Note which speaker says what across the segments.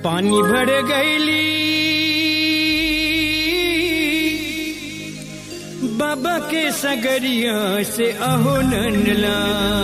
Speaker 1: पानी भर गईली बाबा के सगरिया से अहो नंदला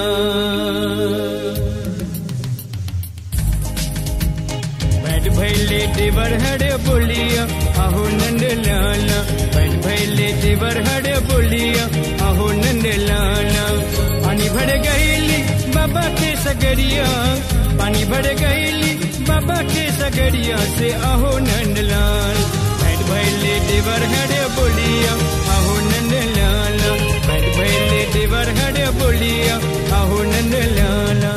Speaker 1: बैठ भैले देवर हरे बोलिया अहो नंद लाला बैठ भैले देवर हरे बोलिया अहो नंद लाला पानी भर गईली बाबा के सगरिया पानी भर गईली बाबा के सगरिया से अहो नंद लाल बैठ भैले देवर हरे बोलिया अहो नंद लाला बैठ भैले देवर हरे बोलिया अहो नंद लाला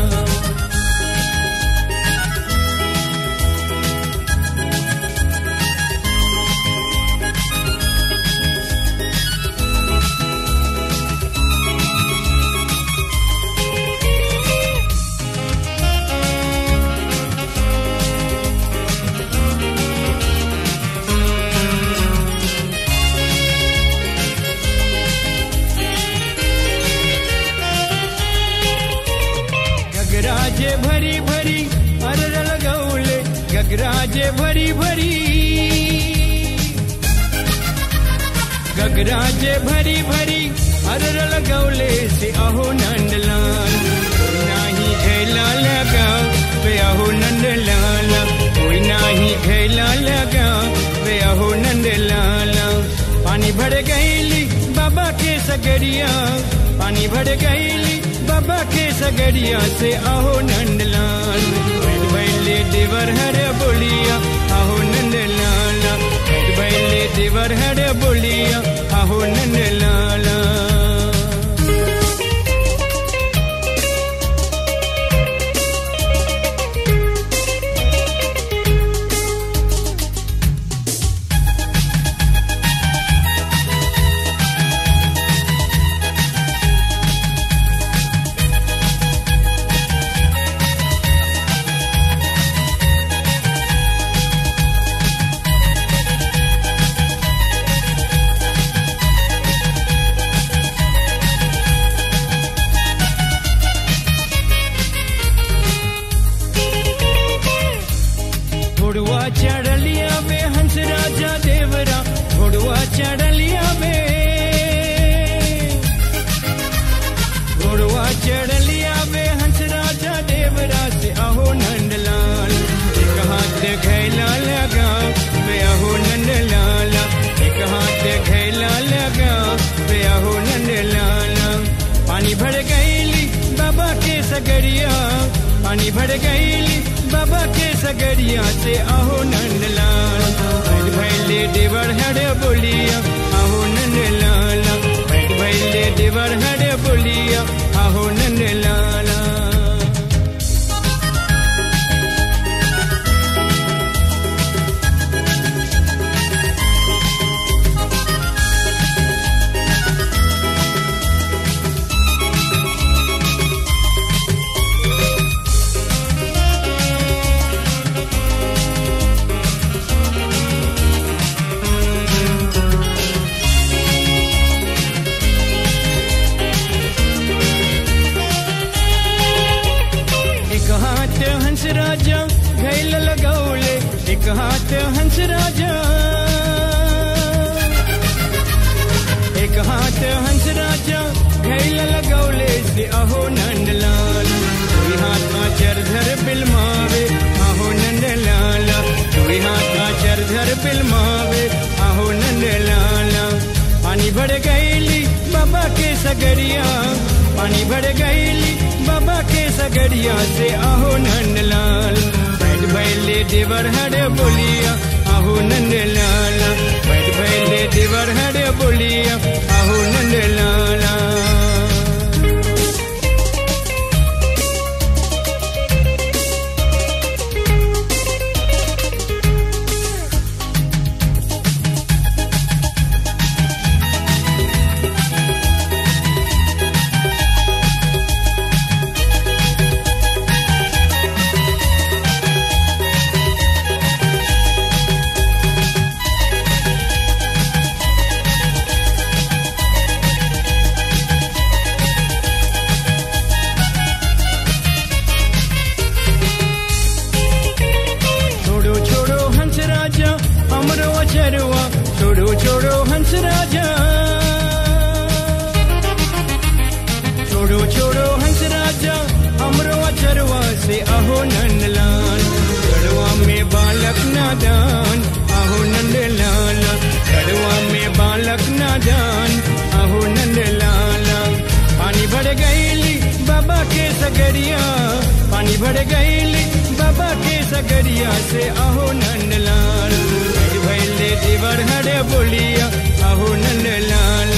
Speaker 1: गगराजे भरी भरी अरर लगौले गगराजे भरी भरी गगराजे भरी भरी अरर लगौले से अहो नंदलाल कोई नाही घैला लगा वे अहो नंदलाल कोई नाही घैला लगा वे अहो नंदलाल पानी भर गईली बाबा के सगरिया पानी भर गईली बाबा के सगरिया से आहो नंदलाल बैठ बैले देवर हर बोलिया आहो नंदलाल बैठ बैले देवर हर बोलिया आहो नंदलाला घोड़ुआ चढ़लिया में हंस राजा देवरा घोड़ुआ चढ़लिया में घोड़ुआ चढ़लिया में हंस राजा देवरा से अहो नंदलाल एक हाथ घैला लगा वे अहो नंदलाला एक हाथ घैला लगा वे अहो नंदलाला पानी भर गईली बाबा के सगरिया पानी भर गईली बाबा के सगरिया से आहो नंदलाल बैठ भैले देवर हरे बोलिया आहो नंदलाला बैठ भैले देवर हरे बोलिया आहो नंदलाला एक हाथ हंस राजा घैल लगौले एक हाथ हंस राजा एक हाथ हंस राजा घैल लगौले से अहो नंदलाल कोई हाथ का चरधर बिलमावे आहो नंदलाला कोई हाथ का चरधर बिलमावे आहो नंदलाला पानी भर गईली बाबा के सगरिया पानी भर गईली बाबा के सगरिया से आहो नंदलाल बैठ भैले देवर हरे बोलिया आहो नंदलाला बैठ भैले देवर हरे बोलिया आहो नंदलाला बाबा के सगरिया पानी भर गईली बाबा के सगरिया से अहो नंदलाल भैले देवर हरे बोलिया अहो नंदलाल